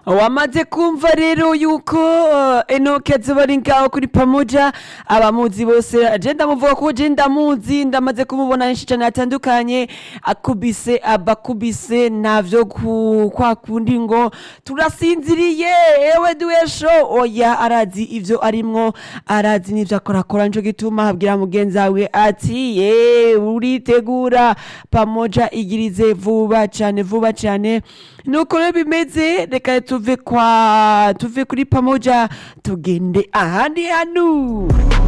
wamaze kumva rero yuko uh, enoke azoba ari ngaho kuri pamoja abamuzi bose je ndamuvuga ko je ndamuzi ndamaze kumubona henshi cane hatandukanye akubise abakubise navyo ku- kwa kundi ngo turasinziriye ewe duesho oya arazi ivyo arimwo arazi n'ivyo akorakora nico gituma abwira mugenzi wawe ati ye uritegura pamoja igirize vuba cane vuba cane nuko rero bimeze reka tuve kwa tuve kuri pamoja tugende ahandi hantu